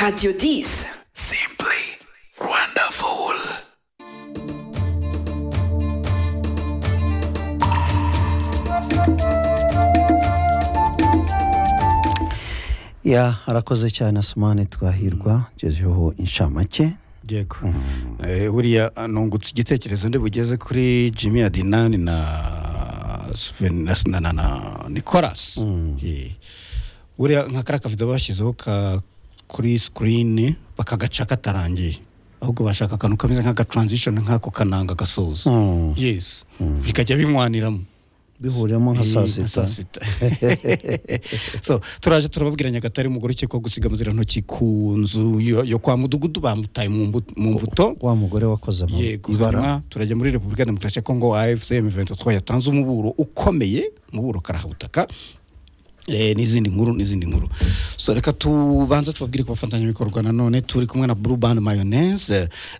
Radio Dis. Simply wonderful. ya arakoze cyane asumani twahirwa tugezeho inshamake yego Eh, buriya nungutse igitekerezo ndi bugeze kuri jimmy adinani na Sven- na na- na- na nicolas Eh, buriya nka kariya kavido bashyizeho ka kuri sikirini bakagaca katarangiye ahubwo bashaka akantu kameze nk'agatransishoni nk'ako kananga gasoza Mm. yes bikajya binywaniramo bihuriyemo nka saa sita so turaje turababwira nyagatare umugore ukekwaho gusiga muzirantoki ku nzu yo yo kwa mudugudu bamutaye mu mbu- mu mbuto wa mugore wakoze mu yego ibara hanyuma turajya muri repubulika ya demokarasi ya kongo afcm ventetwa yatanze umuburo ukomeye umuburo karahabutaka Eh, n'izindi nkuru n'izindi nkuru so reka tubanze tubabwire ku bafatanyabikorwa nanone turi kumwe na blue band mayonnaise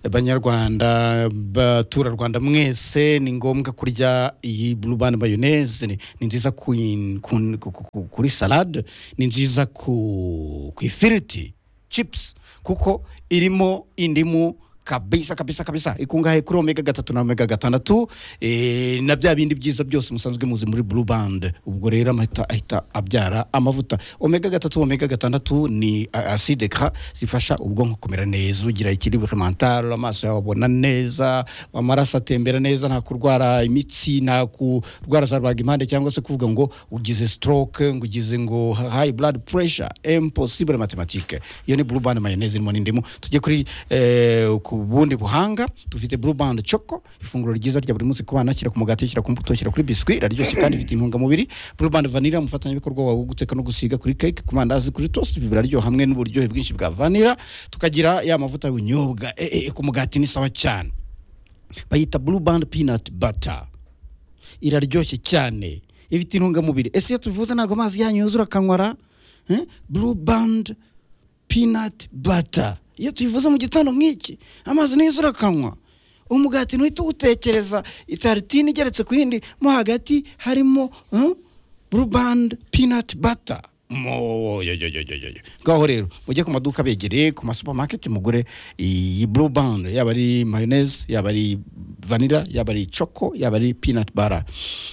Eh, banyarwanda baturarwanda mwese ni ngombwa kurya iyi blue band mayonnaise ni ni nziza ku- ku- ku- ku- kuri salade ni nziza ku ku ifiriti chips kuko irimo indimu kabisa kabisa kabisa ikungahaye kuri omega gatatu na omega gatandatu eh, na bya bindi byiza byose musanzwe muzi muri blue band ubwo rero amahita ahita abyara amavuta omega gatatu omega gatandatu ni a- acide gras zifasha ubwonko kumera neza ugira ikiribwe mental amaso yawe abona neza amaraso atembera neza nta kurwara imitsi nta kurwara za rubagimpande cyangwa se kuvuga ngo ugize stroke ngo ugize ngo high blood pressure impossible mathematike iyo ni blue band mayonnaise irimo n'indimu tujye kuri eh, ku bundi buhanga dufite blue band choco ifunguro ryiza rya buri munsi ku bana shyira ku mugati shyira ku mbuto shyira kuri biswi iraryoshye kandi ifite intungamubiri blue band vanilla umufatanyabikorwa wawe wo guteka no gusiga kuri cake ku mandazi kuri toast ibi biraryoha hamwe n'uburyohe bwinshi bwa vanilla tukagira ya mavuta y'ubunyobwa eh, eh, ku mugati ni sawa cyane bayita blue band peanut butter iraryoshye cyane ifite intungamubiri ese iyo tubivuze ntabwo amazi yanyu yuzura akanywara eh? blue band peanut butter iyo tubivuze mu gitondo nk'iki amazi niyo yuzura akanywa umugati ntuhita uwutekereza itaritini igeretse ku yindi mo hagati harimo eh, blue band peanut butter Mo- yo- yo- yo- yo- yo- yo. ngaho rero mujye ku maduka begereye ku masupamaketi mugure iyi blue band yaba ari mayonnaise yaba ari vanilla yaba ari choco yaba ari peanut bara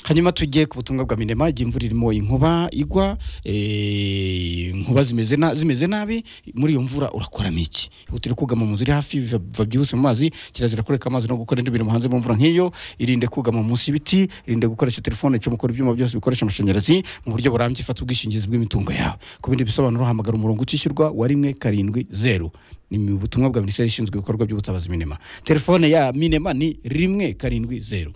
hanyuma tugiye ku butumwa bwa minema igihe imvura irimo inkuba igwa eh, inkuba zimeze na- zimeze nabi muri iyo mvura urakoramo iki ihutire kugama mu nzu iri hafi biva- biva byihuse mu mazi kirazira kureka amazi no gukora indi mirimo hanze mu mvura nk'iyo irinde kugama munsi y'ibiti irinde gukoresha telefone icomokora ibyuma byose bikoresha amashanyarazi mu buryo burambye ifata ubwishingizi bw'imitungo yawe ku bindi bisobanuro hamagara umurongo utishyurwa wa rimwe karindwi zeru ni mu butumwa bwa minisiteri ishinzwe ibikorwa by'ubutabazi minema telefone ya minema ni rimwe karindwi zeru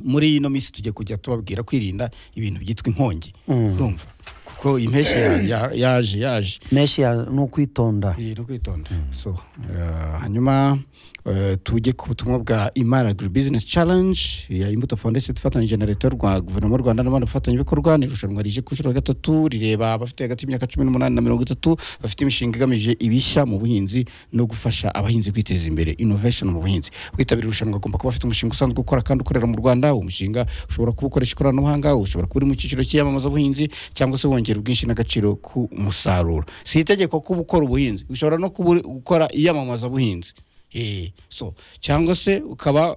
muri ino minsi tujya kujya tubabwira kwirinda ibintu byitwa inkongi urumva kuko impeshyi ya- ya- yaje yaje menshi ya- ni ukwitonda ni ukwitonda so eh, hanyuma eh, tujye ku butumwa bwa imara agri business challenge ya imbuto foundation ifatanyije na leta y'u rwa guverinoma y'u rwanda n'abandi bafatanyabikorwa ni irushanwa rije ku nshuro ya gatatu rireba abafite hagati y'imyaka cumi n'umunani na mirongo itatu bafite imishinga igamije ibishya mu buhinzi no gufasha abahinzi kwiteza imbere innovation mu buhinzi witabira irushanwa agomba kuba afite umushinga usanzwe ukora kandi ukorera mu rwanda uwo mushinga ushobora kuba ukoresha ikoranabuhanga ushobora kuba uri mu cyiciro cy'iyamamazabuhinzi cyangwa se wongera ubwinshi n'agaciro ku musaruro si itegeko kuba ukora ubuhinzi ushobora no kuba uri- gukora iyamamazabuhinzi Eh, so cyangwa se ukaba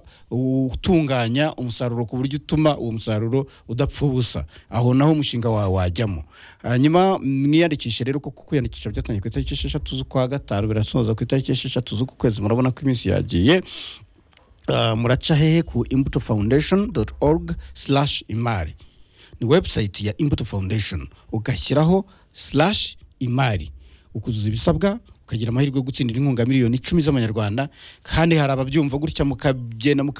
utunganya umusaruro ku buryo utuma uwo musaruro udapfa ubusa aho naho umushinga wawe wajyamo hanyuma mwiyandikishe rero kuko kwiyandikisha byatangiye ku itariki esheshatu z'ukwa gatanu birasoza ku itariki esheshatu z'uku kwezi murabona ko iminsi yagiye Uh, muraca hehe ku imbuto foundation org slash imari ni website ya imbuto foundation ugashyiraho slash imari ukuzuza ibisabwa ukagira amahirwe yo gutsindira inkunga miliyoni icumi z'amanyarwanda kandi hari ababyumva gutya mukagenda muka